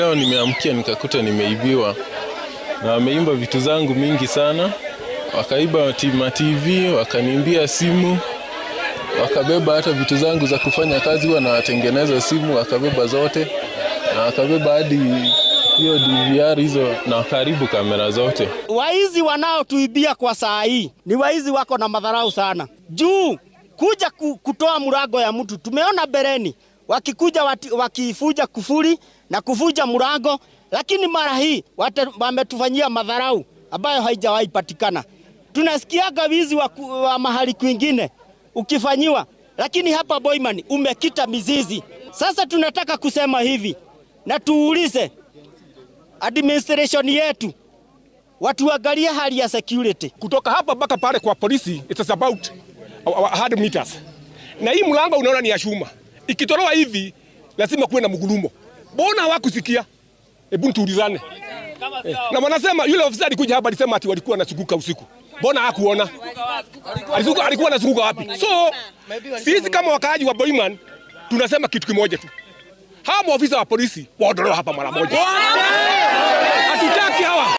leo nimeamkia nikakuta nimeibiwa, na wameimba vitu zangu mingi sana, wakaiba tima TV, wakaniimbia simu, wakabeba hata vitu zangu za kufanya kazi, huwa nawatengeneza simu, wakabeba zote na wakabeba hadi hiyo DVR hizo na wakaharibu kamera zote. Waizi wanaotuibia kwa saa hii ni waizi wako na madharau sana, juu kuja ku, kutoa murago ya mtu. Tumeona bereni wakikuja wati, wakifuja kufuri na kufuja murago, lakini mara hii wametufanyia madharau ambayo haijawahi patikana. Tunasikiaga wizi wa, wa mahali kwingine ukifanyiwa, lakini hapa Boiman umekita mizizi. Sasa tunataka kusema hivi na tuulize administration yetu watuangalie hali ya security kutoka hapa mpaka pale kwa polisi, it's about 100 meters, na hii mlango unaona ni ya chuma, ikitolewa hivi lazima kuwe na mgulumo. Mbona hawakusikia? Hebu tuulizane. Eh, na wanasema yule ofisa alikuja hapa alisema ati walikuwa wanazunguka usiku. Mbona hakuona? Alikuwa alikuwa anazunguka wapi? So sisi kama wakaaji wa Boiman tunasema kitu kimoja tu, hawa maofisa wa polisi waondolewe hapa mara moja. Hatutaki hawa